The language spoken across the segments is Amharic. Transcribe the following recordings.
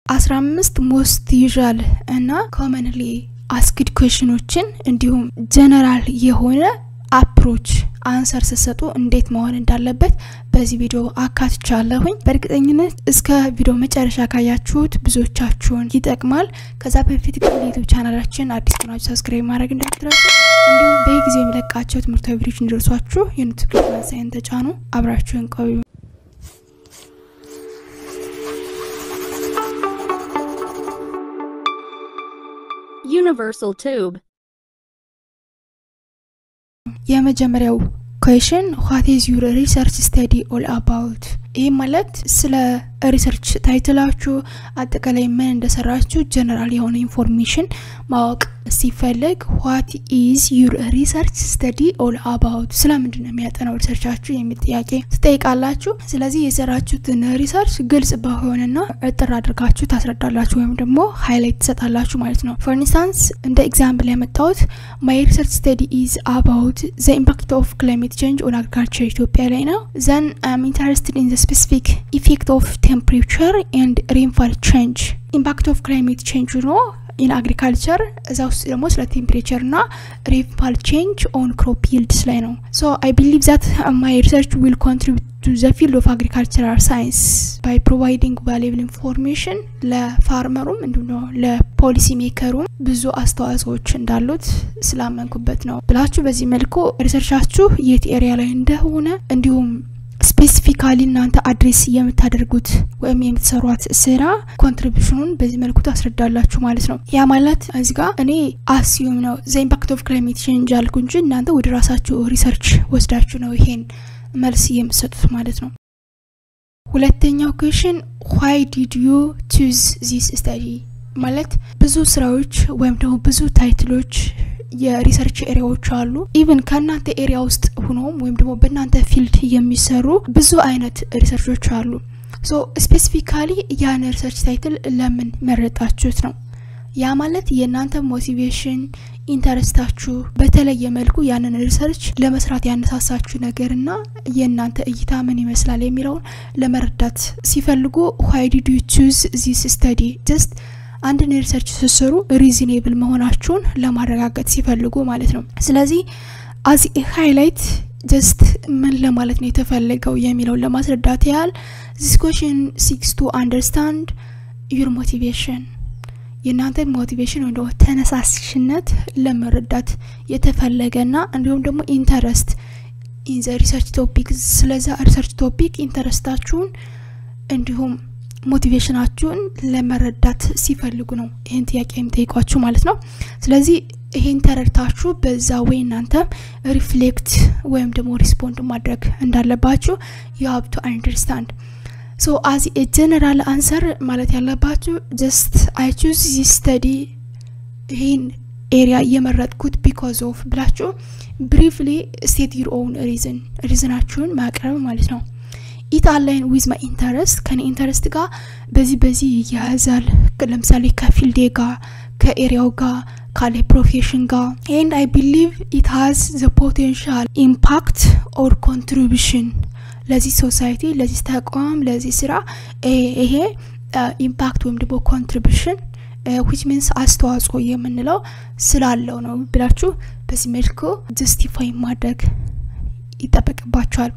አስራ አምስት ሞስት ዩዣል እና ኮመንሊ አስክድ ኩዌሽኖችን እንዲሁም ጀነራል የሆነ አፕሮች አንሰር ስትሰጡ እንዴት መሆን እንዳለበት በዚህ ቪዲዮ አካትቻለሁኝ። በእርግጠኝነት እስከ ቪዲዮ መጨረሻ ካያችሁት ብዙዎቻችሁን ይጠቅማል። ከዛ በፊት ግን ዩቱብ ቻናላችን አዲስ ከሆናችሁ ሰብስክራይብ ማድረግ እንዳትረሱ፣ እንዲሁም በጊዜው የሚለቃቸው ትምህርታዊ ቪዲዮች እንዲደርሷችሁ የኖቲፊኬሽን ሳይን ተጫኑ። አብራችሁን ቆዩ። Universal Tube. የመጀመሪያው ኩዌሽን ዋት ኢዝ ዩር ሪሰርች ስተዲ ኦል አባውት? ይህ ማለት ስለ ሪሰርች ታይትላችሁ አጠቃላይ ምን እንደሰራችሁ ጀነራል የሆነ ኢንፎርሜሽን ማወቅ ሲፈልግ ዋት ኢዝ ዩር ሪሰርች ስተዲ ኦል አባውት፣ ስለምንድን ነው የሚያጠናው ሪሰርቻችሁ የሚል ጥያቄ ትጠይቃላችሁ። ስለዚህ የሰራችሁትን ሪሰርች ግልጽ በሆነና እጥር አድርጋችሁ ታስረዳላችሁ ወይም ደግሞ ሃይላይት ትሰጣላችሁ ማለት ነው። ፎር ኢንስታንስ እንደ ኤግዛምፕል ያመጣሁት ማይ ሪሰርች ስተዲ ኢዝ አባውት ዘ ኢምፓክት ኦፍ ክላይሜት ቼንጅ ኦን አግሪካልቸር ኢትዮጵያ ላይ ነው። ዘን አም ኢንተረስትድ ኢን ዘ ስፔሲፊክ ኢፌክት ኦፍ ቴምፕሬቸር ኤንድ ሬንፋል ቼንጅ ኢምፓክት ኦፍ ክላይሜት ቼንጅ ኖ ኢን አግሪካልቸር እዛ ውስጥ ደግሞ ስለ ቴምፕሬቸር ና ሬንፋል ቼንጅ ኦን ክሮፕ ይልድስ ላይ ነው። ሶ አይ ቢሊቭ ዛት ማይ ሪሰርች ዊል ኮንትሪቢዩት ቱ ዘ ፊልድ ኦፍ አግሪካልቸራል ሳይንስ ባይ ፕሮቫይዲንግ ቫሉብል ኢንፎርሜሽን ለፋርመሩም እንዲሁም ደግሞ ለፖሊሲ ሜከሩም ብዙ አስተዋጽኦዎች እንዳሉት ስላመንኩበት ነው ብላችሁ በዚህ መልኩ ሪሰርቻችሁ የት ኤሪያ ላይ እንደሆነ እንዲሁም ስፔሲፊካሊ እናንተ አድሬስ የምታደርጉት ወይም የምትሰሯት ስራ ኮንትሪቢሽኑን በዚህ መልኩ ታስረዳላችሁ ማለት ነው። ያ ማለት እዚህ ጋር እኔ አስዩም ነው ዘ ኢምፓክት ኦፍ ክላይሜት ቼንጅ አልኩ እንጂ እናንተ ወደ ራሳችሁ ሪሰርች ወስዳችሁ ነው ይሄን መልስ የምትሰጡት ማለት ነው። ሁለተኛው ኩዌሽን ዋይ ዲድ ዩ ቹዝ ዚስ ስተዲ ማለት ብዙ ስራዎች ወይም ደግሞ ብዙ ታይትሎች የሪሰርች ኤሪያዎች አሉ። ኢቨን ከእናንተ ኤሪያ ውስጥ ሆኖም ወይም ደግሞ በእናንተ ፊልድ የሚሰሩ ብዙ አይነት ሪሰርቾች አሉ። ሶ ስፔሲፊካሊ ያን ሪሰርች ታይትል ለምን መረጣችሁት ነው። ያ ማለት የእናንተ ሞቲቬሽን ኢንተረስታችሁ በተለየ መልኩ ያንን ሪሰርች ለመስራት ያነሳሳችሁ ነገርና የእናንተ እይታ ምን ይመስላል የሚለውን ለመረዳት ሲፈልጉ ዋይ ዲድ ዩ ቹዝ ዚስ ስተዲ ጀስት አንድን ሪሰርች ስትሰሩ ሪዝኔብል መሆናችሁን ለማረጋገጥ ሲፈልጉ ማለት ነው። ስለዚህ አዚ ሃይላይት ጀስት ምን ለማለት ነው የተፈለገው የሚለውን ለማስረዳት ያህል ዚስ ኮሽን ሲክስ ቱ አንደርስታንድ ዩር ሞቲቬሽን የእናንተ ሞቲቬሽን ወይም ደግሞ ተነሳሽነት ለመረዳት የተፈለገና እንዲሁም ደግሞ ኢንተረስት ኢን ዘ ሪሰርች ቶፒክ ስለዛ ሪሰርች ቶፒክ ኢንተረስታችሁን እንዲሁም ሞቲቬሽናችሁን ለመረዳት ሲፈልጉ ነው ይህን ጥያቄ የሚጠይቋችሁ ማለት ነው። ስለዚህ ይሄን ተረድታችሁ በዛ ወይ እናንተ ሪፍሌክት ወይም ደግሞ ሪስፖንድ ማድረግ እንዳለባችሁ ዩ ሀብ ቱ አንደርስታንድ ሶ አዚ ጀነራል አንሰር ማለት ያለባችሁ ጀስት አይ ቹዝ ዚ ስተዲ ይህን ኤሪያ እየመረጥኩት ቢኮዝ ኦፍ ብላችሁ ብሪፍሊ ስቴት ዩር ኦውን ሪዝን ሪዝናችሁን ማቅረብ ማለት ነው። ኢት አላይን ዊዝ ማይ ኢንተረስት ከኔ ኢንተረስት ጋር በዚህ በዚህ ይያያዛል። ለምሳሌ ከፊልዴ ጋር ከኤሪያው ጋር ካለ ፕሮፌሽን ጋር ኤንድ አይ ቢሊቭ ኢት ሃዝ ዘ ፖቴንሻል ኢምፓክት ኦር ኮንትሪቢሽን ለዚህ ሶሳይቲ፣ ለዚህ ተቋም፣ ለዚህ ስራ ይሄ ኢምፓክት ወይም ደግሞ ኮንትሪቢሽን ዊች ሚንስ አስተዋጽኦ የምንለው ስላለው ነው ብላችሁ በዚህ መልኩ ጀስቲፋይ ማድረግ ይጠበቅባቸዋል።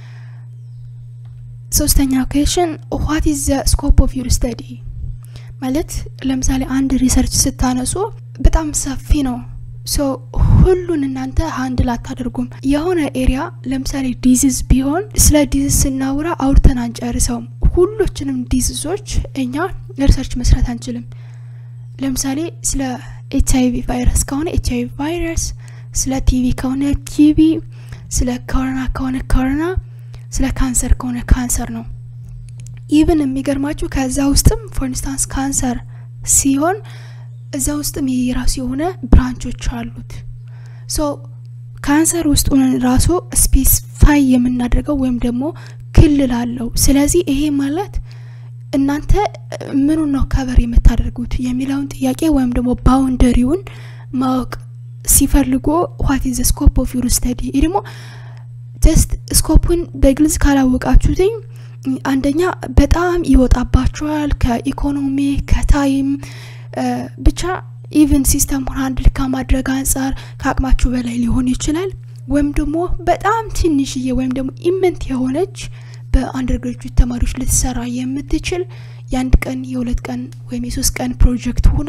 ሶስተኛው ኩዌሽን ዋት ኢዝ ዘ ስኮፕ ኦፍ ዩር ስተዲ ማለት ለምሳሌ አንድ ሪሰርች ስታነሱ በጣም ሰፊ ነው። ሶ ሁሉን እናንተ ሀንድል አታደርጉም። የሆነ ኤሪያ ለምሳሌ ዲዚዝ ቢሆን ስለ ዲዚዝ ስናውራ አውርተን አንጨርሰውም። ሁሎችንም ዲዚዞች እኛ ሪሰርች መስራት አንችልም። ለምሳሌ ስለ ኤች አይቪ ቫይረስ ከሆነ ኤች አይቪ ቫይረስ፣ ስለ ቲቪ ከሆነ ቲቪ፣ ስለ ኮሮና ከሆነ ኮሮና ስለ ካንሰር ከሆነ ካንሰር ነው። ኢቭን የሚገርማችሁ ከዛ ውስጥም ፎር ኢንስታንስ ካንሰር ሲሆን እዛ ውስጥም የራሱ የሆነ ብራንቾች አሉት። ሶ ካንሰር ውስጥ ሆነን ራሱ ስፔሲፋይ የምናደርገው ወይም ደግሞ ክልል አለው። ስለዚህ ይሄ ማለት እናንተ ምኑ ነው ከቨር የምታደርጉት የሚለውን ጥያቄ ወይም ደግሞ ባውንደሪውን ማወቅ ሲፈልጉ ዋት ኢዝ ስኮፕ ኦፍ ዩር ስተዲ ይህ ደግሞ ጀስት ስኮፑን በግልጽ ካላወቃችሁትኝ አንደኛ በጣም ይወጣባቸዋል ከኢኮኖሚ ከታይም ብቻ ኢቨን ሲስተሙን አንድል ከማድረግ አንጻር ከአቅማችሁ በላይ ሊሆን ይችላል ወይም ደግሞ በጣም ትንሽዬ ወይም ደግሞ ኢመንት የሆነች በአንደር ግራጁዌት ተማሪዎች ልትሰራ የምትችል የአንድ ቀን የሁለት ቀን ወይም የሶስት ቀን ፕሮጀክት ሆና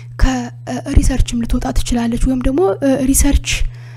ከሪሰርችም ልትወጣ ትችላለች ወይም ደግሞ ሪሰርች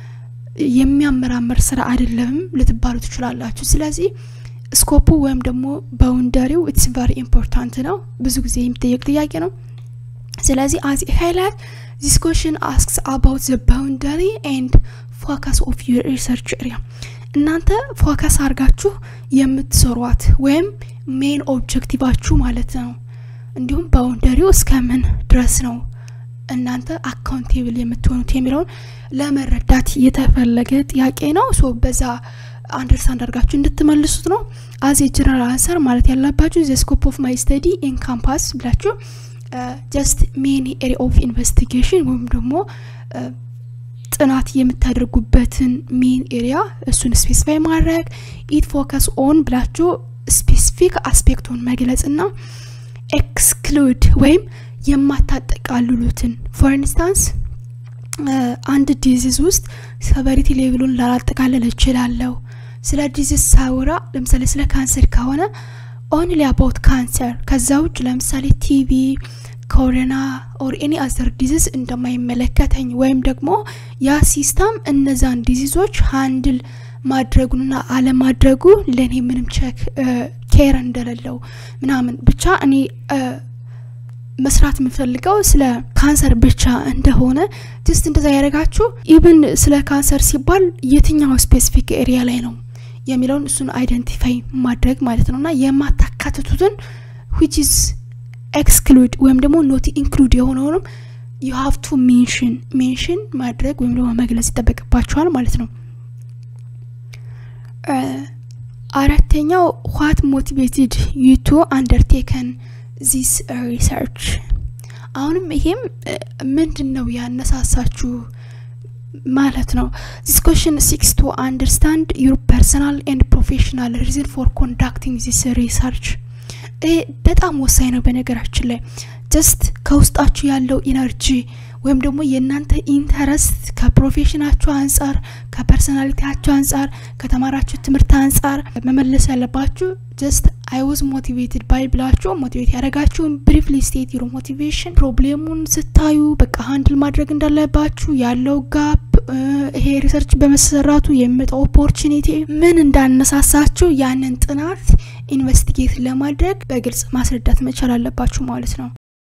የሚያመራመር ስራ አይደለም ልትባሉ ትችላላችሁ ስለዚህ ስኮፑ ወይም ደግሞ ባውንደሪው ኢትስ ቨሪ ኢምፖርታንት ነው ብዙ ጊዜ የሚጠየቅ ጥያቄ ነው ስለዚህ አዝ ሃይላይት ዚስ ኮሽን አስክስ አባውት ዘ ባውንደሪ ኤንድ ፎከስ ኦፍ ዩር ሪሰርች ኤሪያ እናንተ ፎከስ አድርጋችሁ የምትሰሯት ወይም ሜን ኦብጀክቲቫችሁ ማለት ነው እንዲሁም ባውንደሪው እስከምን ድረስ ነው እናንተ አካውንቴብል የምትሆኑት የሚለውን ለመረዳት የተፈለገ ጥያቄ ነው ሶ በዛ አንደርስታንድ አድርጋችሁ እንድትመልሱት ነው አዝ የጀነራል አንሰር ማለት ያለባችሁ ዘ ስኮፕ ኦፍ ማይ ስተዲ ኢን ካምፓስ ብላችሁ ጀስት ሜን ኤሪ ኦፍ ኢንቨስቲጌሽን ወይም ደግሞ ጥናት የምታደርጉበትን ሜን ኤሪያ እሱን ስፔሲፋይ ማድረግ ኢት ፎከስ ኦን ብላችሁ ስፔሲፊክ አስፔክቱን መግለጽ ና ኤክስክሉድ ወይም የማታጠቃልሉትን ፎር ኢንስታንስ አንድ ዲዚዝ ውስጥ ሰቨሪቲ ሌቭሉን ላላጠቃልል እችላለሁ ስለ ዲዚዝ ሳውራ ለምሳሌ ስለ ካንሰር ከሆነ ኦንሊ አባውት ካንሰር ከዛ ውጭ ለምሳሌ ቲቪ ኮሮና ኦር ኤኒ አዘር ዲዚዝ እንደማይመለከተኝ ወይም ደግሞ ያ ሲስተም እነዛን ዲዚዞች ሃንድል ማድረጉንና አለማድረጉ ለእኔ ምንም ቸክ ኬር እንደሌለው ምናምን ብቻ እኔ መስራት የምፈልገው ስለ ካንሰር ብቻ እንደሆነ ጅስት እንደዛ ያደረጋችሁ ኢብን ስለ ካንሰር ሲባል የትኛው ስፔሲፊክ ኤሪያ ላይ ነው የሚለውን እሱን አይደንቲፋይ ማድረግ ማለት ነው እና የማታካትቱትን ዊች ኢዝ ኤክስክሉድ ወይም ደግሞ ኖት ኢንክሉድ የሆነውንም ዩ ሃቭ ቱ ሜንሽን ሜንሽን ማድረግ ወይም ደግሞ መግለጽ ይጠበቅባቸዋል ማለት ነው አራተኛው ዋት ሞቲቬትድ ዩ ቱ አንደርቴከን ዚስ ሪሰርች አሁንም ይሄም ምንድን ነው ያነሳሳችሁ ማለት ነው ዚስ ኮሽን ሲክስ ቱ አንደርስታንድ ዩር ፐርሰናል ኤንድ ፕሮፌሽናል ሪዝን ፎር ኮንዳክቲንግ ዚስ ሪሰርች ይሄ በጣም ወሳኝ ነው በነገራችን ላይ ጀስት ከውስጣችሁ ያለው ኢነርጂ ወይም ደግሞ የእናንተ ኢንተረስት ከፕሮፌሽናችሁ አንጻር ከፐርሶናሊቲያችሁ አንጻር ከተማራችሁ ትምህርት አንጻር መመለስ ያለባችሁ ጀስት አይ ዋዝ ሞቲቬትድ ባይ ብላችሁ ሞቲቬት ያደረጋችሁን ብሪፍሊ ስቴት ዩሮ ሞቲቬሽን ፕሮብሌሙን ስታዩ በቃ ሀንድል ማድረግ እንዳለባችሁ ያለው ጋፕ ይሄ ሪሰርች በመሰራቱ የሚመጣው ኦፖርቹኒቲ ምን እንዳነሳሳችሁ ያንን ጥናት ኢንቨስቲጌት ለማድረግ በግልጽ ማስረዳት መቻል አለባችሁ ማለት ነው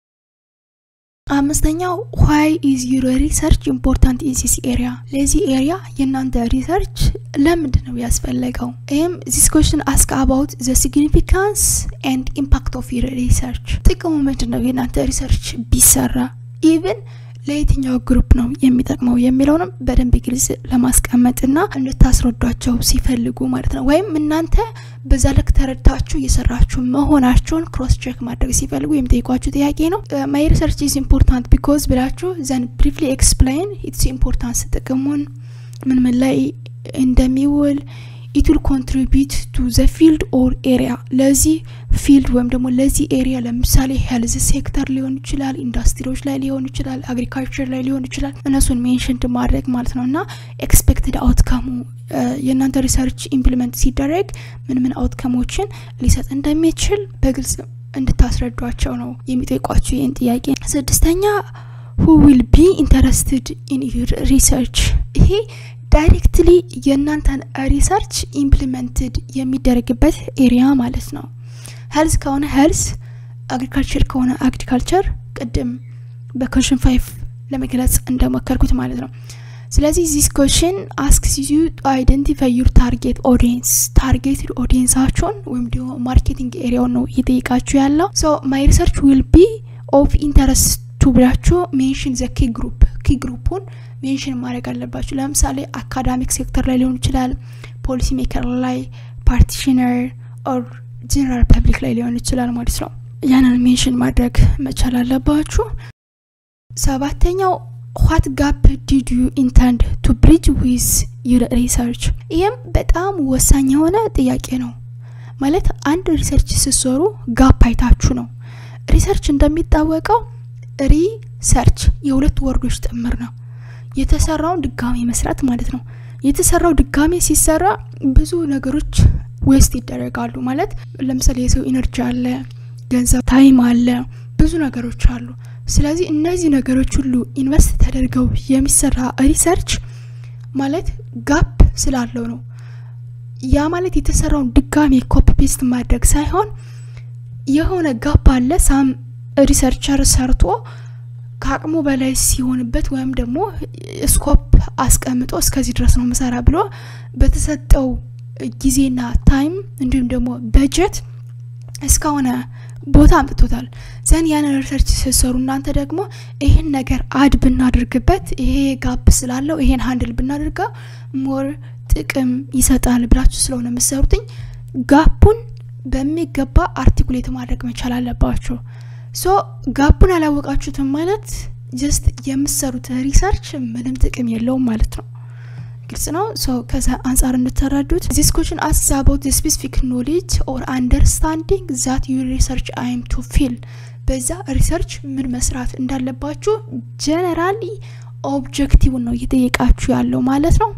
አምስተኛው ዋይ ኢዝ ዩር ሪሰርች ኢምፖርታንት ኢን ዚስ ኤሪያ ለዚህ ኤሪያ የእናንተ ሪሰርች ለምንድን ነው ያስፈለገው ይህም ዚስ ኮሽን አስክ አባውት ዘ ሲግኒፊካንስ ኤንድ ኢምፓክት ኦፍ ዩር ሪሰርች ጥቅሙ ምንድን ነው የእናንተ ሪሰርች ቢሰራ ኢቭን ለየትኛው ግሩፕ ነው የሚጠቅመው የሚለውንም በደንብ ግልጽ ለማስቀመጥና እንድታስረዷቸው ሲፈልጉ ማለት ነው ወይም እናንተ በዛ ልክ ተረድታችሁ እየሰራችሁ መሆናቸውን ክሮስ ቼክ ማድረግ ሲፈልጉ የሚጠይቋችሁ ጥያቄ ነው ማይ ሪሰርች ኢዝ ኢምፖርታንት ቢኮዝ ብላችሁ ዘን ብሪፍሊ ኤክስፕላይን ኢትስ ኢምፖርታንስ ጥቅሙን ምን ምን ላይ እንደሚውል ኢት ዊል ኮንትሪቢዩት ቱ ዘ ፊልድ ኦር ኤሪያ ለዚህ ፊልድ ወይም ደግሞ ለዚህ ኤሪያ ለምሳሌ ሄልዝ ሴክተር ሊሆን ይችላል ኢንዱስትሪዎች ላይ ሊሆን ይችላል አግሪካልቸር ላይ ሊሆን ይችላል እነሱን ሜንሽንድ ማድረግ ማለት ነው እና ኤክስፔክትድ አውትካሙ የእናንተ ሪሰርች ኢምፕሊመንት ሲደረግ ምን ምን አውትካሞችን ሊሰጥ እንደሚችል በግልጽ እንድታስረዷቸው ነው የሚጠይቋቸው ይህን ጥያቄ ስድስተኛ ሁ ዊል ቢ ኢንተረስትድ ኢን ዩር ሪሰርች ይሄ ዳይሬክትሊ የእናንተን ሪሰርች ኢምፕሊመንትድ የሚደረግበት ኤሪያ ማለት ነው ሄልዝ ከሆነ ሄልዝ አግሪካልቸር ከሆነ አግሪካልቸር ቅድም በኮሽን ፋይቭ ለመግለጽ እንደሞከርኩት ማለት ነው ስለዚህ ዚስ ኮሽን አስክስ ዩ አይደንቲፋይ ዩር ታርጌት ኦዲየንስ ታርጌትድ ኦዲየንሳቸውን ወይም ደግሞ ማርኬቲንግ ኤሪያውን ነው እየጠይቃችሁ ያለው ሶ ማይ ሪሰርች ዊል ቢ ኦፍ ኢንተረስት ቱ ብላችሁ ሜንሽን ዘ ኪ ግሩፕ ኪ ግሩፑን ሜንሽን ማድረግ አለባችሁ ለምሳሌ አካዳሚክ ሴክተር ላይ ሊሆን ይችላል ፖሊሲ ሜከር ላይ ፓርቲሽነር ኦር ጀነራል ፐብሊክ ላይ ሊሆን ይችላል ማለት ነው ያንን ሜንሽን ማድረግ መቻል አለባችሁ ሰባተኛው ዋት ጋፕ ዲድ ዩ ኢንተንድ ቱ ብሪጅ ዊዝ ዩር ሪሰርች ይህም በጣም ወሳኝ የሆነ ጥያቄ ነው ማለት አንድ ሪሰርች ስትሰሩ ጋፕ አይታችሁ ነው። ሪሰርች እንደሚታወቀው ሪሰርች የሁለት ወርዶች ጥምር ነው። የተሰራውን ድጋሜ መስራት ማለት ነው። የተሰራው ድጋሜ ሲሰራ ብዙ ነገሮች ዌስት ይደረጋሉ። ማለት ለምሳሌ የሰው ኢነርጂ አለ፣ ገንዘብ፣ ታይም አለ፣ ብዙ ነገሮች አሉ። ስለዚህ እነዚህ ነገሮች ሁሉ ኢንቨስት ተደርገው የሚሰራ ሪሰርች ማለት ጋፕ ስላለው ነው። ያ ማለት የተሰራውን ድጋሜ ኮፒ ፔስት ማድረግ ሳይሆን የሆነ ጋፕ አለ። ሳም ሪሰርቸር ሰርቶ ከአቅሙ በላይ ሲሆንበት ወይም ደግሞ ስኮፕ አስቀምጦ እስከዚህ ድረስ ነው ምሰራ ብሎ በተሰጠው ጊዜና ታይም እንዲሁም ደግሞ በጀት እስከሆነ ቦታ አምጥቶታል። ዘን ያንን ሪሰርች ስትሰሩ እናንተ ደግሞ ይህን ነገር አድ ብናደርግበት ይሄ ጋፕ ስላለው ይሄን ሀንድል ብናደርገው ሞር ጥቅም ይሰጣል ብላችሁ ስለሆነ የምትሰሩትኝ ጋፑን በሚገባ አርቲኩሌት ማድረግ መቻል አለባችሁ። ሶ ጋፑን አላወቃችሁትም ማለት ጀስት የምትሰሩት ሪሰርች ምንም ጥቅም የለውም ማለት ነው። ግልጽ ነው። ሶ ከዛ አንጻር እንድትረዱት ዚስ ኮሽን አስክስ አባውት ስፔሲፊክ ኖሌጅ ኦር አንደርስታንዲንግ ዛት ዩር ሪሰርች አይም ቱ ፊል በዛ ሪሰርች ምን መስራት እንዳለባችሁ ጀነራሊ ኦብጀክቲቭን ነው እየጠየቃችሁ ያለው ማለት ነው።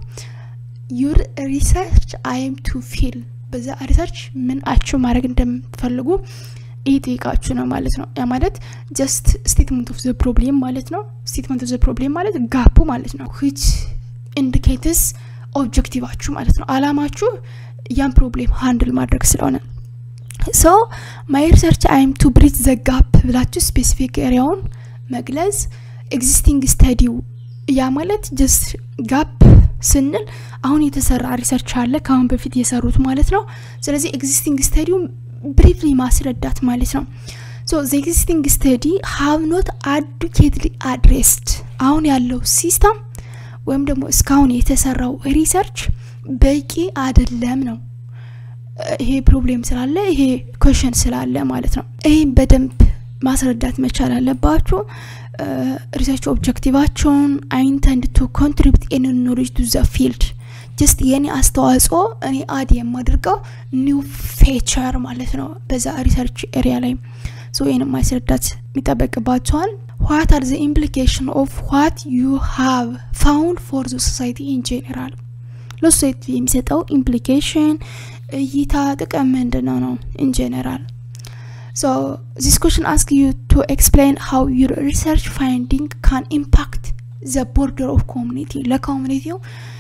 ዩር ሪሰርች አይም ቱ ፊል በዛ ሪሰርች ምን አችሁ ማድረግ እንደምትፈልጉ እየጠየቃችሁ ነው ማለት ነው። ያ ማለት ጀስት ስቴትመንት ኦፍ ዘ ፕሮብሌም ማለት ነው። ስቴትመንት ኦፍ ዘ ፕሮብሌም ማለት ጋፑ ማለት ነው ዊች ኢንዲኬትስ ኦብጀክቲቫችሁ ማለት ነው። አላማችሁ ያን ፕሮብሌም ሃንድል ማድረግ ስለሆነ ሶ ማይ ሪሰርች አይም ቱ ብሪጅ ዘ ጋፕ ብላችሁ ስፔሲፊክ ኤሪያውን መግለጽ ኤግዚስቲንግ ስተዲው ያ ማለት ጀስት ጋፕ ስንል አሁን የተሰራ ሪሰርች አለ ከአሁን በፊት የሰሩት ማለት ነው። ስለዚህ ኤግዚስቲንግ ስተዲው ብሪፍሊ ማስረዳት ማለት ነው። ሶ ዘ ኤግዚስቲንግ ስተዲ ሃቭ ኖት አዱኬትሊ አድሬስድ አሁን ያለው ሲስተም ወይም ደግሞ እስካሁን የተሰራው ሪሰርች በቂ አይደለም ነው። ይሄ ፕሮብሌም ስላለ ይሄ ኮሽን ስላለ ማለት ነው። ይህም በደንብ ማስረዳት መቻል አለባችሁ። ሪሰርች ኦብጀክቲቫቸውን አይንተንድ ቱ ኮንትሪቢዩት ኤኒ ኖሌጅ ቱ ዘ ፊልድ ጀስት የኔ አስተዋጽኦ እኔ አድ የማደርገው ኒው ፌቸር ማለት ነው በዛ ሪሰርች ኤሪያ ላይ ሶ ይህን ማስረዳት የሚጠበቅባቸዋል። ዋት አር ዘ ኢምፕሊኬሽን ኦፍ ዋት ዩ ሃቭ ፋውንድ ፎር ዘ ሶሳይቲ ኢን ጄኔራል ለሶሳይቲ የሚሰጠው ኢምፕሊኬሽን እይታ ጥቅም ምንድነው ነው ኢን ጄኔራል ሶ ዚስ ኮሽን አስክ ዩ ቱ ኤክስፕሌን ሃው ዩር ሪሰርች ፋይንዲንግ ካን ኢምፓክት ዘ ቦርደር ኦፍ ኮሚኒቲ ለኮሚኒቲው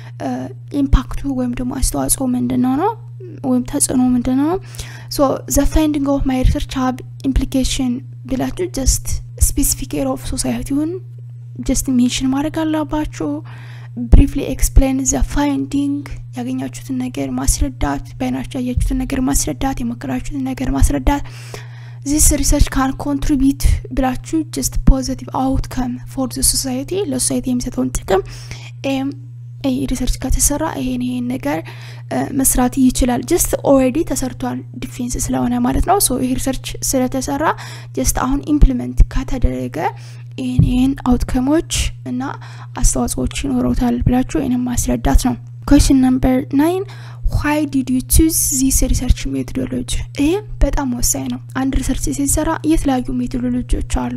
ኢምፓክቱ ወይም ደግሞ አስተዋጽኦ ምንድነው ነው ወይም ተጽዕኖ ምንድነው ነው ሶ ዘ ፋይንዲንግ ኦፍ ማይ ሪሰርች ሀብ ኢምፕሊኬሽን ብላችሁ ጀስት ስፔሲፊክ ኤር ኦፍ ሶሳይቲውን ጀስት ሜንሽን ማድረግ አለባችሁ ብሪፍሊ ኤክስፕሌን ዘ ፋይንዲንግ ያገኛችሁትን ነገር ማስረዳት በአይናችሁ ያያችሁትን ነገር ማስረዳት የሞከራችሁትን ነገር ማስረዳት ዚስ ሪሰርች ካን ኮንትሪቢዩት ብላችሁ ጀስት ፖዚቲቭ አውትከም ፎር ዘ ሶሳይቲ ለሶሳይቲ የሚሰጠውን ጥቅም ኤም ሪሰርች ከተሰራ ይሄን ይሄን ነገር መስራት ይችላል። ጀስት ኦልሬዲ ተሰርቷል ዲፌንስ ስለሆነ ማለት ነው። ሶ ይሄ ሪሰርች ስለተሰራ ጀስት አሁን ኢምፕሊመንት ከተደረገ ይህን ይህን አውትከሞች እና አስተዋጽኦዎች ይኖረውታል ብላችሁ ይህንም ማስረዳት ነው። ኮሽን ነምበር ናይን ዋይ ዲድ ዩ ቹዝ ዚስ ሪሰርች ሜቶዶሎጂ? ይህ በጣም ወሳኝ ነው። አንድ ሪሰርች ሲሰራ የተለያዩ ሜቶዶሎጂዎች አሉ።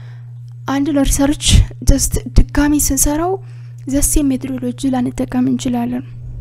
አንድ ሪሰርች ጀስት ድጋሚ ስንሰራው ዘሴ ሜቶዶሎጂ ላንጠቀም እንችላለን።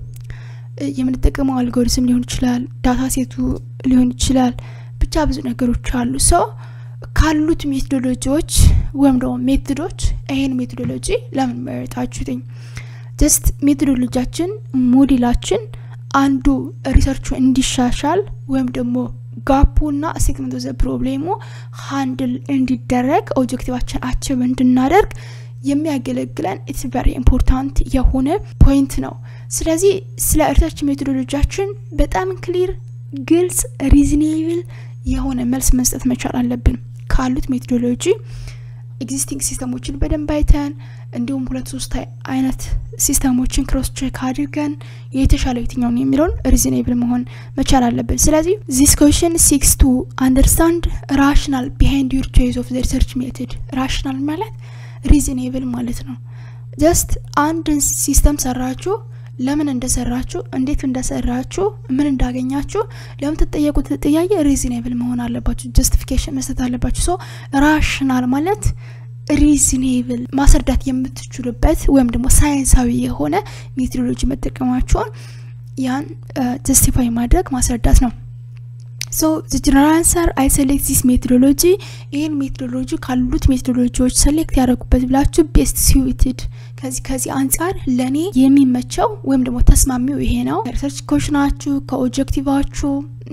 የምንጠቀመው አልጎሪዝም ሊሆን ይችላል፣ ዳታ ሴቱ ሊሆን ይችላል። ብቻ ብዙ ነገሮች አሉ። ሰው ካሉት ሜቶዶሎጂዎች ወይም ደግሞ ሜቶዶች ይሄን ሜቶዶሎጂ ለምን መረጣችሁትኝ? ጀስት ሜቶዶሎጂያችን ሞዴላችን አንዱ ሪሰርቹ እንዲሻሻል ወይም ደግሞ ጋፑና ስቴትመንት ዘ ፕሮብሌሙ ሃንድል እንዲደረግ ኦብጀክቲቫችን አችብ እንድናደርግ የሚያገለግለን ኢትስ ቨሪ ኢምፖርታንት የሆነ ፖይንት ነው። ስለዚህ ስለ ሪሰርች ሜቶዶሎጂያችን በጣም ክሊር፣ ግልጽ፣ ሪዝኔብል የሆነ መልስ መስጠት መቻል አለብን። ካሉት ሜቶዶሎጂ ኤግዚስቲንግ ሲስተሞችን በደንብ አይተን እንዲሁም ሁለት ሶስት አይነት ሲስተሞችን ክሮስ ቼክ አድርገን የተሻለው የትኛውን የሚለውን ሪዝኔብል መሆን መቻል አለብን። ስለዚህ ዚስ ኮሽን ሲክስ ቱ አንደርስታንድ ራሽናል ቢሃይንድ ዩር ቾይስ ኦፍ ሪሰርች ሜቶድ ራሽናል ማለት ሪዝኔብል ማለት ነው። ጀስት አንድን ሲስተም ሰራችሁ ለምን እንደሰራችሁ እንዴት እንደሰራችሁ ምን እንዳገኛችሁ ለምትጠየቁት ጥያቄ ሪዝኔብል መሆን አለባችሁ ጀስቲፊኬሽን መስጠት አለባችሁ ሶ ራሽናል ማለት ሪዝኔብል ማስረዳት የምትችሉበት ወይም ደግሞ ሳይንሳዊ የሆነ ሜትሮሎጂ መጠቀማችሁን ያን ጀስቲፋይ ማድረግ ማስረዳት ነው ሶ ዘ ጀነራል አንሰር አይ ሴሌክት ዚስ ሜትሮሎጂ ይህን ሜትሮሎጂ ካሉት ሜትሮሎጂዎች ሴሌክት ያደረጉበት ብላችሁ ቤስት ሲዊትድ ከዚህ ከዚህ አንጻር ለእኔ የሚመቸው ወይም ደግሞ ተስማሚው ይሄ ነው ሪሰርች ኮሽናችሁ ከኦብጀክቲቫችሁ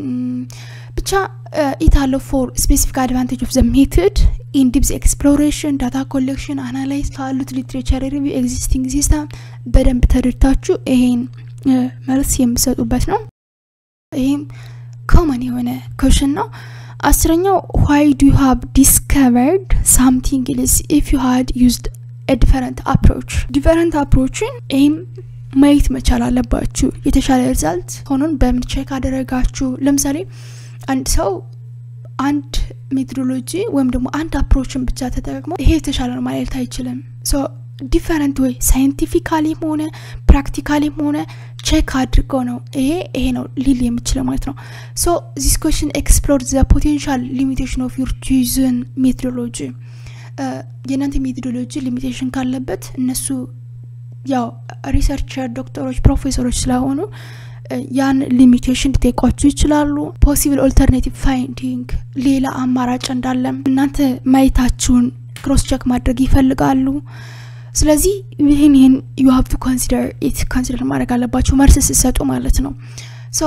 ብቻ ኢት አለው ፎር ስፔሲፊክ አድቫንቴጅ ኦፍ ዘ ሜትድ ኢን ዲፕስ ኤክስፕሎሬሽን ዳታ ኮሌክሽን አናላይዝ ካሉት ሊትሬቸር ሪቪው ኤግዚስቲንግ ሲስተም በደንብ ተረድታችሁ ይሄን መልስ የምሰጡበት ነው ይህም ኮመን የሆነ ኮሽን ነው አስረኛው ዋይ ዱ ዩ ሃቭ ዲስከቨርድ ሳምቲንግ ኢልስ ኢፍ ዩ ሃድ ዩዝድ ዲፈረንት አፕሮች ዲፈረንት አፕሮችን ይህም ማየት መቻል አለባችሁ የተሻለ ሪዛልት ሆኖን በምን ቼክ አደረጋችሁ ለምሳሌ አንድ ሰው አንድ ሜትሮሎጂ ወይም ደግሞ አንድ አፕሮችን ብቻ ተጠቅሞ ይሄ የተሻለ ነው ማለት አይችልም ዲፈረንት ወይ ሳይንቲፊካሊም ሆነ ፕራክቲካሊም ሆነ ቼክ አድርገው ነው ይሄ ይሄ ነው ሊል የምችለው ማለት ነው ሶ ዚስ ኮሽን ኤክስፕሎር ዘ ፖቴንሻል ሊሚቴሽን ኦፍ ዩር ቹዝን ሜትሮሎጂ የእናንተ ሜትሮሎጂ ሊሚቴሽን ካለበት እነሱ ያው ሪሰርቸር ዶክተሮች ፕሮፌሰሮች ስለሆኑ ያን ሊሚቴሽን ሊጠይቋችሁ ይችላሉ ፖሲብል ኦልተርኔቲቭ ፋይንዲንግ ሌላ አማራጭ እንዳለም እናንተ ማየታችሁን ክሮስ ቼክ ማድረግ ይፈልጋሉ ስለዚህ ይህን ይህን ዩ ሀብ ቱ ኮንሲደር ኢት ኮንሲደር ማድረግ አለባችሁ መልስ ስሰጡ ማለት ነው ሶ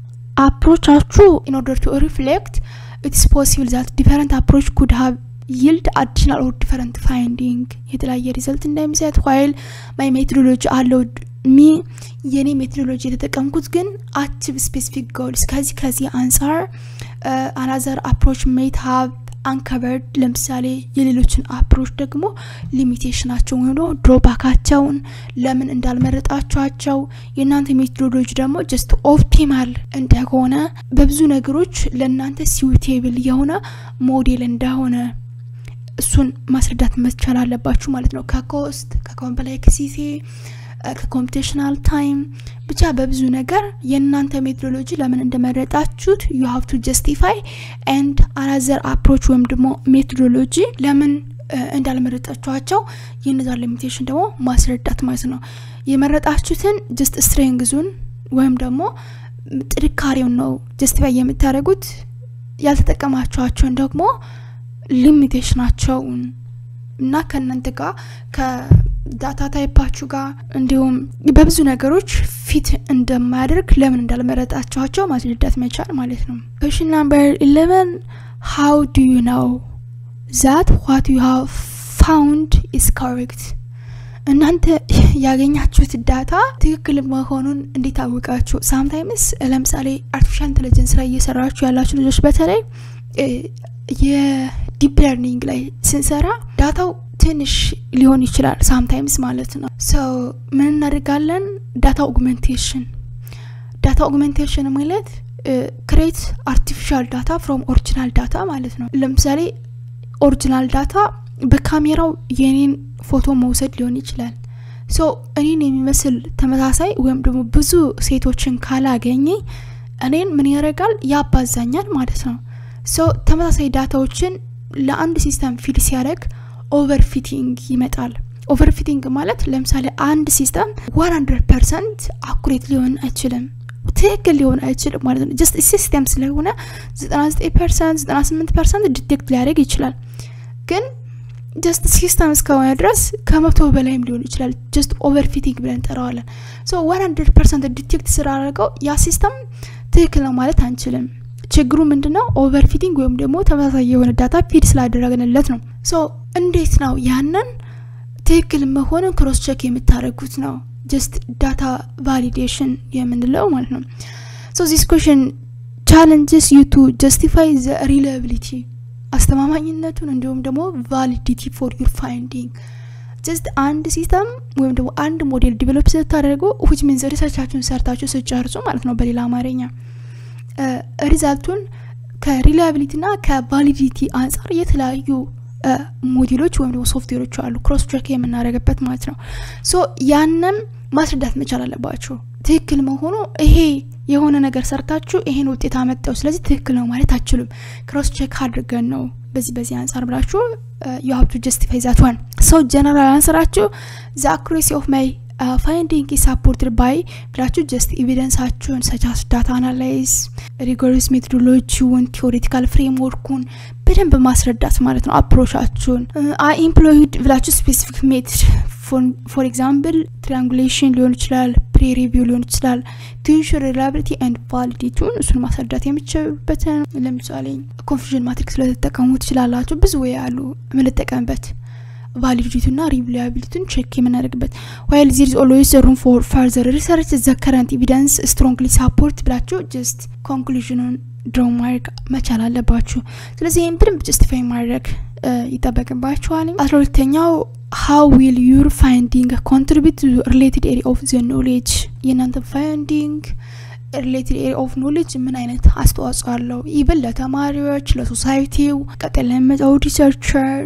አፕሮቻችሁ ኢን ኦርደር ቱ ሪፍሌክት ኢትስ ፖሲብል ዛት ዲፈረንት አፕሮች ኩድ ሀብ ይልድ አዲሽናል ኦር ዲፈረንት ፋይንዲንግ የተለያየ ሪዘልት እንደሚሰጥ ዋይል ማይ ሜትሮሎጂ አለው ሚ የኔ ሜትሮሎጂ የተጠቀምኩት ግን አችብ ስፔሲፊክ ጎልስ ከዚህ ከዚህ አንጻር አናዘር አፕሮች ሜት ሀብ አንከበርድ ለምሳሌ የሌሎችን አፕሮች ደግሞ ሊሚቴሽናቸውን ወይም ደግሞ ድሮባካቸውን ለምን እንዳልመረጣቸኋቸው የእናንተ ሜትሮሎጂ ደግሞ ጀስት ኦፕቲማል እንደሆነ በብዙ ነገሮች ለእናንተ ሲዊቴብል የሆነ ሞዴል እንደሆነ እሱን ማስረዳት መቻል አለባችሁ ማለት ነው ከኮስት ከኮምፕሌክሲቲ ከኮምፒቴሽናል ታይም ብቻ በብዙ ነገር የእናንተ ሜትሮሎጂ ለምን እንደመረጣችሁት ዩ ሀቭ ቱ ጀስቲፋይ ኤንድ አናዘር አፕሮች ወይም ደግሞ ሜትሮሎጂ ለምን እንዳልመረጣችኋቸው የነዛ ሊሚቴሽን ደግሞ ማስረዳት ማለት ነው የመረጣችሁትን ጀስት ስትሬንግዙን ወይም ደግሞ ጥንካሬውን ነው ጀስቲፋይ የምታደረጉት ያልተጠቀማችኋቸውን ደግሞ ሊሚቴሽናቸውን እና ከእናንተ ጋር ከዳታ ታይፓችሁ ጋር እንዲሁም በብዙ ነገሮች ፊት እንደማያደርግ ለምን እንዳልመረጣችኋቸው ማስረዳት መቻል ማለት ነው ኮሽን ናምበር ኢሌቨን ሃው ዱ ዩ ነው ዛት ዋት ዩ ሃቭ ፋውንድ ኢስ ኮሬክት እናንተ ያገኛችሁት ዳታ ትክክል መሆኑን እንዴት አወቃችሁ ሳምታይምስ ለምሳሌ አርቲፊሻል ኢንቴሊጀንስ ላይ እየሰራችሁ ያላችሁ ልጆች በተለይ የዲፕ ለርኒንግ ላይ ስንሰራ ዳታው ትንሽ ሊሆን ይችላል ሳምታይምስ ማለት ነው ሰው ምን እናደርጋለን ዳታ ኦግመንቴሽን ዳታ ኦግመንቴሽን ማለት ክሬት አርቲፊሻል ዳታ ፍሮም ኦሪጂናል ዳታ ማለት ነው ለምሳሌ ኦሪጂናል ዳታ በካሜራው የኔን ፎቶ መውሰድ ሊሆን ይችላል ሶ እኔን የሚመስል ተመሳሳይ ወይም ደግሞ ብዙ ሴቶችን ካላገኘ እኔን ምን ያደርጋል ያባዛኛል ማለት ነው ሶ ተመሳሳይ ዳታዎችን ለአንድ ሲስተም ፊድ ሲያደርግ ኦቨርፊቲንግ ይመጣል ኦቨርፊቲንግ ማለት ለምሳሌ አንድ ሲስተም ዋን ሀንድረድ ፐርሰንት አኩሬት ሊሆን አይችልም ትክክል ሊሆን አይችልም ማለት ነው ጀስት ሲስተም ስለሆነ 99 ፐርሰንት 98 ፐርሰንት ዲቴክት ሊያደርግ ይችላል ግን ጀስት ሲስተም እስከሆነ ድረስ ከመቶ በላይም ሊሆን ይችላል ጀስት ኦቨርፊቲንግ ብለን እንጠራዋለን ሶ ዋን ሀንድረድ ፐርሰንት ዲቴክት ስላደረገው ያ ሲስተም ትክክል ነው ማለት አንችልም ችግሩ ምንድነው ኦቨርፊቲንግ ወይም ደግሞ ተመሳሳይ የሆነ ዳታ ፊድ ስላደረግንለት ነው ሶ እንዴት ነው ያንን ትክክል መሆኑን ክሮስ ቼክ የምታደረጉት ነው ጀስት ዳታ ቫሊዴሽን የምንለው ማለት ነው ሶ ዚስ ኮሽን ቻለንጅስ ዩ ቱ ጀስቲፋይ ዘ ሪላብሊቲ አስተማማኝነቱን እንዲሁም ደግሞ ቫሊዲቲ ፎር ዩር ፋይንዲንግ ጀስት አንድ ሲስተም ወይም ደግሞ አንድ ሞዴል ዲቨሎፕ ስታደርጉ ዊች ሚንስ ሪሰርቻችሁን ሰርታችሁ ስጨርሱ ማለት ነው በሌላ አማርኛ ሪዛልቱን ከሪላያቢሊቲ ና ከቫሊዲቲ አንጻር የተለያዩ ሞዴሎች ወይም ደግሞ ሶፍትዌሮች አሉ ክሮስ ቼክ የምናደረግበት ማለት ነው ሶ ያንም ማስረዳት መቻል አለባችሁ። ትክክል መሆኑ ይሄ የሆነ ነገር ሰርታችሁ ይሄን ውጤት አመጣው ስለዚህ ትክክል ነው ማለት አችሉም። ክሮስ ቼክ አድርገን ነው በዚህ በዚህ አንጻር ብላችሁ ዩ ሀብ ቱ ጀስቲፋይ ዛት ዋን ሰው ጀነራል አንሰራችሁ ዘ አኩሬሲ ኦፍ ማይ ፋይንዲንግ ሳፖርትድ ባይ ብላችሁ ጀስት ኤቪደንሳችሁን ሰቻስ ዳታ አናላይዝ ሪጎሪስ ሜቶዶሎጂውን ቴዎሬቲካል ፍሬምወርኩን በደንብ ማስረዳት ማለት ነው። አፕሮቻችሁን አይ ኢምፕሎይድ ብላችሁ ስፔሲፊክ ሜትድ ፎር ኤግዛምፕል ትሪያንጉሌሽን ሊሆን ይችላል፣ ፕሪ ሪቪው ሊሆን ይችላል። ቱንሹር ሪላብሊቲ ኤንድ ቫሊዲቲውን እሱን ማስረዳት የምችሉበትን ለምሳሌ ኮንፊዥን ማትሪክስ ለተጠቀሙ ትችላላችሁ። ብዙ ወይ ያሉ የምንጠቀምበት ቫሊዲቲና ሪቪላቢሊቲን ቼክ የምናደርግበት ዋይል ዚር ኢዝ ኦልዌይስ ሩም ፎር ፈርዘር ሪሰርች ዘ ከረንት ኤቪደንስ ስትሮንግሊ ሳፖርት ብላችሁ ጀስት ኮንክሉዥኑን ድሮ ማድረግ መቻል አለባችሁ። ስለዚህ ይህን በደንብ ጀስቲፋይ ማድረግ ይጠበቅባችኋል። አስራ ሁለተኛው ሀው ዊል ዩር ፋይንዲንግ ኮንትሪቢዩት ሪሌትድ ኤሪያ ኦፍ ዘ ኖሌጅ የእናንተ ፋይንዲንግ ሪሌትድ ኤሪያ ኦፍ ኖሌጅ ምን አይነት አስተዋጽኦ አለው? ኢቨን ለተማሪዎች፣ ለሶሳይቲው፣ ቀጣይ ለሚመጣው ሪሰርቸር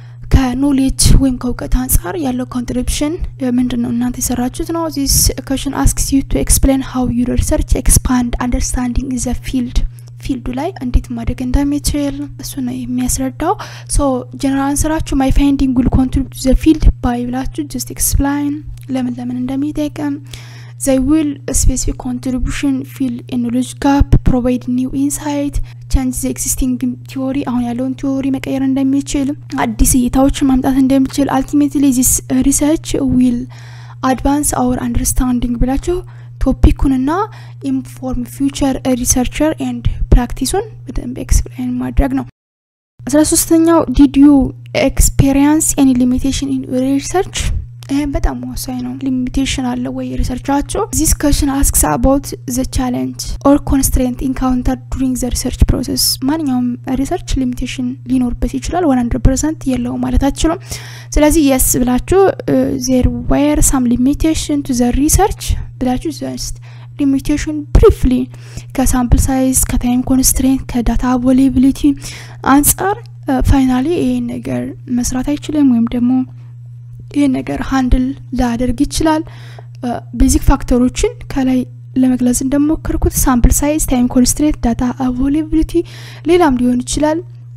ከኖሌጅ ወይም ከእውቀት አንጻር ያለው ኮንትሪቢሽን ምንድን ነው? እናንተ የሰራችሁት ነው። ዚስ ኮሽን አስክስ ዩ ቱ ኤክስፕሌን ሀው ዩ ሪሰርች ኤክስፓንድ አንደርስታንዲንግ ዘ ፊልድ ፊልዱ ላይ እንዴት ማደግ እንደሚችል እሱ ነው የሚያስረዳው። ሶ ጀነራል አንሰራችሁ ማይ ፋይንዲንግ ዊል ኮንትሪቢዩት ዘ ፊልድ ባይ ብላችሁ ጀስት ኤክስፕላይን ለምን ለምን እንደሚጠቅም ዘይ ዊል ስፔሲፊክ ኮንትሪቢሽን ፊል ኖሌጅ ጋፕ ፕሮቫይድ ኒው ኢንሳይት ቻንጅ ዘ ኤግዚስቲንግ ቲዎሪ አሁን ያለውን ቲዎሪ መቀየር እንደሚችል አዲስ እይታዎችን ማምጣት እንደሚችል አልቲሜትሊ ዚስ ሪሰርች ዊል አድቫንስ አወር አንደርስታንዲንግ ብላችሁ ቶፒኩንና ኢንፎርም ፊውቸር ሪሰርቸር ኤንድ ፕራክቲሱን በደንብ ኤክስፕላይን ማድረግ ነው። አስራ ሶስተኛው ዲድ ዩ ኤክስፔሪንስ ኤኒ ሊሚቴሽን ኢን ሪሰርች ይህም በጣም ወሳኝ ነው። ሊሚቴሽን አለ ወይ ሪሰርቻቸው? ዚስ ኮሽን አስክስ አባውት ዘ ቻለንጅ ኦር ኮንስትሬንት ኢንካውንተር ዱሪንግ ዘ ሪሰርች ፕሮሰስ። ማንኛውም ሪሰርች ሊሚቴሽን ሊኖርበት ይችላል። ዋን ሀንድረድ ፐርሰንት የለውም ማለት አችሉም። ስለዚህ የስ ብላችሁ ዜር ዌር ሳም ሊሚቴሽን ቱ ዘ ሪሰርች ብላችሁ ጀስት ሊሚቴሽን ብሪፍሊ ከሳምፕል ሳይዝ ከታይም ኮንስትሬንት ከዳታ አቬሌቢሊቲ አንጻር ፋይናሊ ይህን ነገር መስራት አይችልም ወይም ደግሞ ይህን ነገር ሀንድል ላያደርግ ይችላል። ቤዚክ ፋክተሮችን ከላይ ለመግለጽ እንደሞከርኩት ሳምፕል ሳይዝ፣ ታይም ኮንስትሬንት፣ ዳታ አቬሌቢሊቲ ሌላም ሊሆን ይችላል።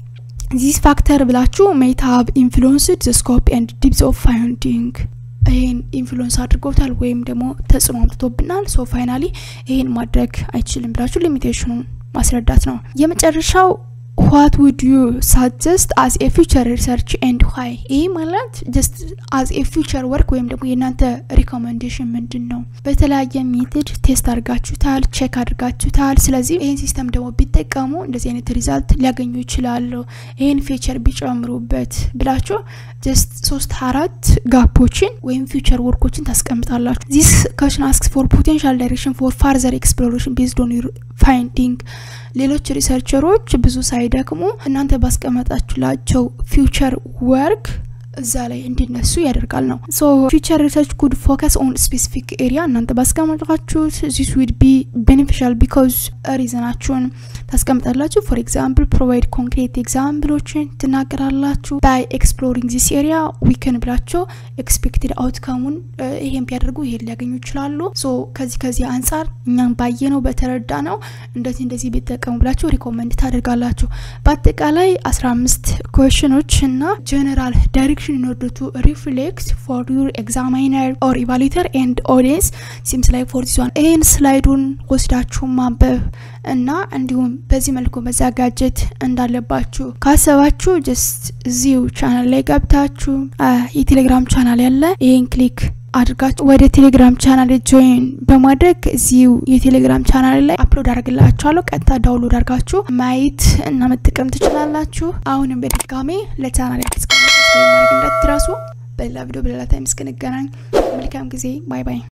ዚስ ፋክተር ብላችሁ ሜይ ሃቭ ኢንፍሉንስድ ዘ ስኮፕ ኤንድ ዲፕዝ ኦፍ ፋይንዲንግ ይህን ኢንፍሉንስ አድርጎታል ወይም ደግሞ ተጽዕኖ አምጥቶብናል። ሶ ፋይናሊ ይህን ማድረግ አይችልም ብላችሁ ሊሚቴሽኑን ማስረዳት ነው። የመጨረሻው ዋት ውድ ዩ ሳጀስት አዝ ኤ ፊውቸር ሪሰርች ኤንድ ዋይ። ይህ ማለት ጀስት አዝ ኤ ፊውቸር ወርክ ወይም ደግሞ የእናንተ ሪኮመንዴሽን ምንድን ነው? በተለያየ ሜትድ ቴስት አድርጋችሁታል፣ ቼክ አድርጋችሁታል። ስለዚህ ይህን ሲስተም ደግሞ ቢጠቀሙ እንደዚህ አይነት ሪዛልት ሊያገኙ ይችላሉ፣ ይህን ፊቸር ቢጨምሩበት ብላችሁ ጀስት ሶስት አራት ጋፖችን ወይም ፊውቸር ወርኮችን ታስቀምጣላችሁ። ዚስ ኮሽን አስክስ ፎር ፖቴንሻል ዳይሬክሽን ፎር ፋርዘር ኤክስፕሎሬሽን ቤዝድ ኦን ፋይንዲንግ ሌሎች ሪሰርቸሮች ብዙ ሳይደክሙ እናንተ ባስቀመጣችሁላቸው ፊውቸር ወርክ እዛ ላይ እንዲነሱ ያደርጋል ነው። ሶ ፊውቸር ሪሰርች ኩድ ፎከስ ኦን ስፔሲፊክ ኤሪያ እናንተ ባስቀመጣችሁት ዚስ ዊድ ቢ ቤኔፊሻል ቢካዝ ሪዘናችሁን ታስቀምጣላችሁ። ፎር ኤግዛምፕል ፕሮቫይድ ኮንክሬት ኤግዛምፕሎችን ትናገራላችሁ። ባይ ኤክስፕሎሪንግ ዚስ ኤሪያ ዊክን ብላቸው ኤክስፔክትድ አውትካሙን ይሄን ቢያደርጉ ይሄን ሊያገኙ ይችላሉ። ሶ ከዚህ ከዚህ አንጻር እኛም ባየ ነው በተረዳ ነው እንደዚህ እንደዚህ ቢጠቀሙ ብላችሁ ሪኮመንድ ታደርጋላችሁ። በአጠቃላይ አስራ አምስት ኮሽኖች እና ጀነራል ዳይሬክሽን in order to reflect for your examiner or evaluator and audience seems like for this one ይህን ስላይዱን ወስዳችሁ ማንበብ እና እንዲሁም በዚህ መልኩ መዘጋጀት እንዳለባችሁ ካሰባችሁ ጀስት እዚሁ ቻናል ላይ ገብታችሁ የቴሌግራም ቻናል ያለ ይህን ክሊክ አድርጋችሁ ወደ ቴሌግራም ቻናል ጆይን በማድረግ እዚሁ የቴሌግራም ቻናል ላይ አፕሎድ አድርግላችኋለሁ። ቀጥታ ዳውንሎድ አድርጋችሁ ማየት እና መጠቀም ትችላላችሁ። አሁንም በድጋሜ ለቻናል አዲስ ማድረግ እንዳትረሱ። በሌላ ቪዲዮ በሌላ ታይም እስክንገናኝ መልካም ጊዜ። ባይ ባይ።